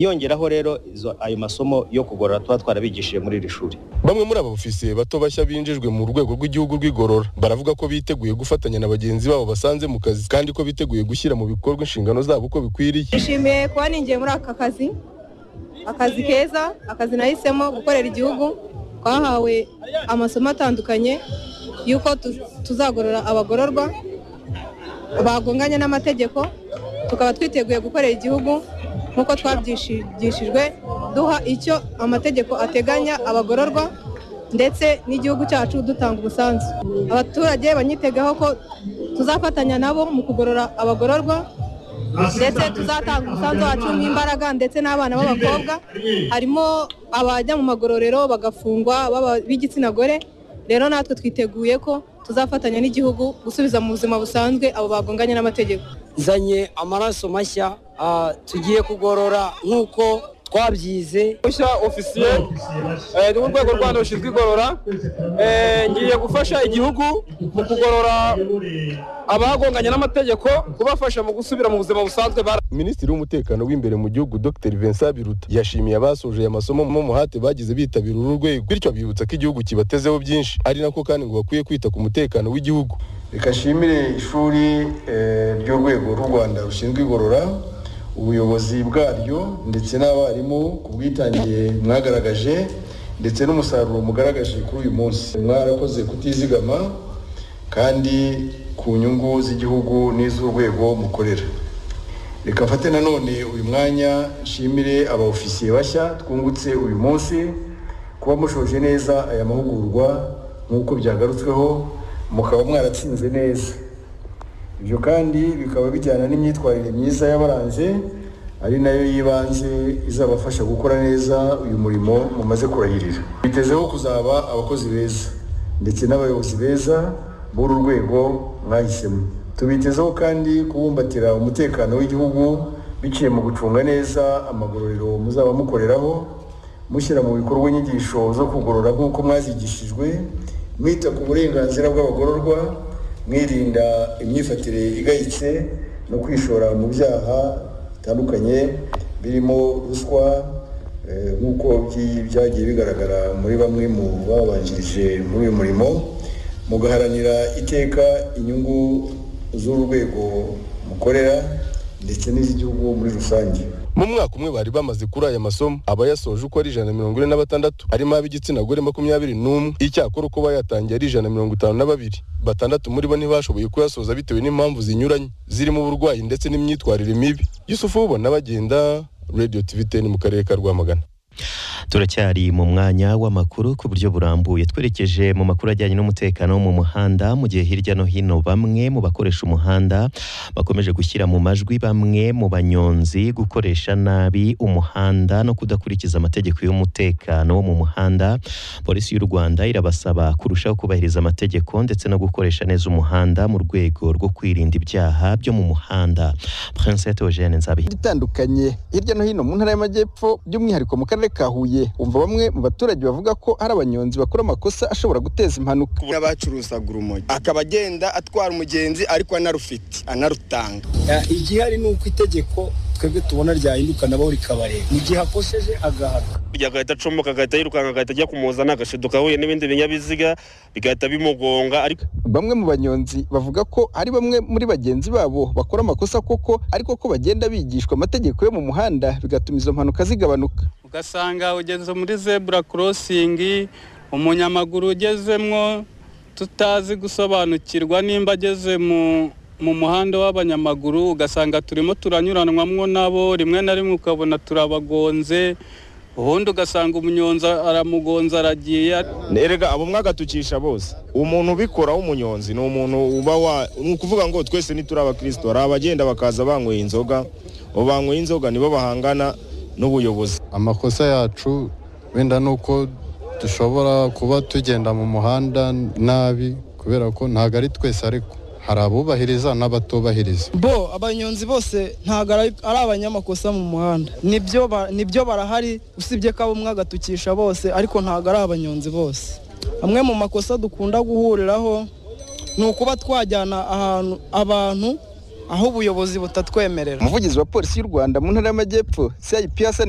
yongeraho rero ayo masomo yo kugorora tuba twarabigishije muri iri shuri bamwe muri aba ofisiye bato bashya binjijwe mu rwego rw'igihugu rw'igorora baravuga ko biteguye gufatanya na bagenzi babo basanze mu kazi kandi ko biteguye gushyira mu bikorwa inshingano zabo uko bikwiriye nishimiye kuba ninjiye muri aka kazi akazi keza akazi nahisemo gukorera igihugu twahawe amasomo atandukanye y'uko tuzagorora abagororwa bagonganye n'amategeko tukaba twiteguye gukorera igihugu nk'uko twabyigishijwe duha icyo amategeko ateganya abagororwa ndetse n'igihugu cyacu dutanga umusanzu abaturage banyitegaho ko tuzafatanya nabo mu kugorora abagororwa ndetse tuzatanga umusanzu wacu nk'imbaraga ndetse n'abana b'abakobwa harimo abajya mu magororero bagafungwa b'igitsina gore rero natwe twiteguye ko tuzafatanya n'igihugu gusubiza mu buzima busanzwe abo bagonganye n'amategeko zanye amaraso mashya tugiye kugorora nk'uko twabyize mushya ofisiye ni mu rwego rwa rushinzwe igorora ngiye gufasha igihugu mu kugorora abagonganye n'amategeko kubafasha mu gusubira mu buzima busanzwe minisitiri w'umutekano w'imbere mu gihugu dr vincent biruta yashimiye abasoje aya masomo mu muhate bagize bitabira uru rwego bityo abibutsa ko igihugu kibatezeho byinshi ari nako kandi ngo bakwiye kwita ku mutekano w'igihugu reka nshimire ishuri ry'urwego rw'u rwanda rushinzwe igorora ubuyobozi bwaryo ndetse n'abarimu ku bwitange mwagaragaje ndetse n'umusaruro mugaragaje kuri uyu munsi mwarakoze kutizigama kandi ku nyungu z'igihugu n'iz'urwego mukorera reka mfate nanone uyu mwanya nshimire aba ofisiye bashya twungutse uyu munsi kuba mushoje neza aya mahugurwa nk'uko byagarutsweho mukaba mwaratsinze neza ibyo kandi bikaba bijyana n'imyitwarire myiza y'abaranze ari nayo y'ibanze izabafasha gukora neza uyu murimo mumaze kurahirira bitezeho kuzaba abakozi beza ndetse n'abayobozi beza b'uru rwego mwahisemo tubitezeho kandi kubumbatira umutekano w'igihugu biciye mu gucunga neza amagororero muzaba mukoreraho mushyira mu bikorwa inyigisho zo kugorora nk'uko mwazigishijwe mwita ku burenganzira bw'abagororwa mwirinda imyifatire igayitse no kwishora mu byaha bitandukanye birimo ruswa nk'uko byagiye bigaragara muri bamwe mu babanjirije muri uyu murimo mugaharanira iteka inyungu z'urwego mukorera ndetse n'iz'igihugu muri rusange mu mwaka umwe bari bamaze kuri aya masomo abayasoje uko ari ijana na mirongo ine na batandatu harimo ab'igitsina gore makumyabiri n'umwe icyakora uko bayatangiye ari ijana na mirongo itanu na babiri batandatu muri bo ntibashoboye kuyasoza bitewe n'impamvu zinyuranye zirimo uburwayi ndetse n'imyitwarire mibi yusufu ubona bagenda radiyo tivi teni mu karere ka rwamagana turacyari mu mwanya w'amakuru ku buryo burambuye twerekeje mu makuru ajyanye n'umutekano wo mu muhanda mu gihe hirya no hino bamwe mu bakoresha umuhanda bakomeje gushyira mu majwi bamwe mu banyonzi gukoresha nabi umuhanda no kudakurikiza amategeko y'umutekano wo mu muhanda polisi y'u rwanda irabasaba kurushaho kubahiriza amategeko ndetse no gukoresha neza umuhanda mu rwego rwo kwirinda ibyaha byo mu muhanda prince eugene nzabihe itandukanye hirya no hino mu ntara y'amajyepfo by'umwihariko mu karere ka huye umva bamwe mu baturage bavuga ko hari abanyonzi bakora amakosa ashobora guteza impanuka n'abacuruzaga urumogi akaba agenda atwara umugenzi ariko anarufite anarutanga igihari ni uko itegeko twebwe tubona ryahinduka nabo rikabareba mu gihe akosheje agahaga agahita acomboka agahita yirukanka agahita ajya kumuzana agashiduka ahuye n'ibindi binyabiziga bigahita bimugonga ariko bamwe mu banyonzi bavuga ko ari bamwe muri bagenzi babo bakora amakosa koko ariko ko bagenda bigishwa amategeko yo mu muhanda bigatuma izo mpanuka zigabanuka ugasanga ugeze muri zebura korosingi umunyamaguru ugezemwo tutazi gusobanukirwa nimba ageze mu mu muhanda w'abanyamaguru ugasanga turimo turanyuranwamo nabo rimwe na rimwe ukabona turabagonze ubundi ugasanga umunyonzi aramugonza aragiye erega abo mwagatukisha bose umuntu ubikora w'umunyonzi ni umuntu uba wa ni ukuvuga ngo twese ntituri abakristo hari abagenda bakaza banyweye inzoga abo banyweye inzoga nibo bahangana n'ubuyobozi amakosa yacu wenda ni uko dushobora kuba tugenda mu muhanda nabi kubera ko ntabwo ari twese ariko hari abubahiriza n'abatubahiriza bo abanyonzi bose ntabwo ari abanyamakosa mu muhanda nibyo barahari usibye ko abo mwagatukisha bose ariko ntabwo ari abanyonzi bose amwe mu makosa dukunda guhuriraho ni ukuba twajyana ahantu abantu aho ubuyobozi butatwemerera umuvugizi wa polisi y'u rwanda mu ntara y'amajyepfo cip hasani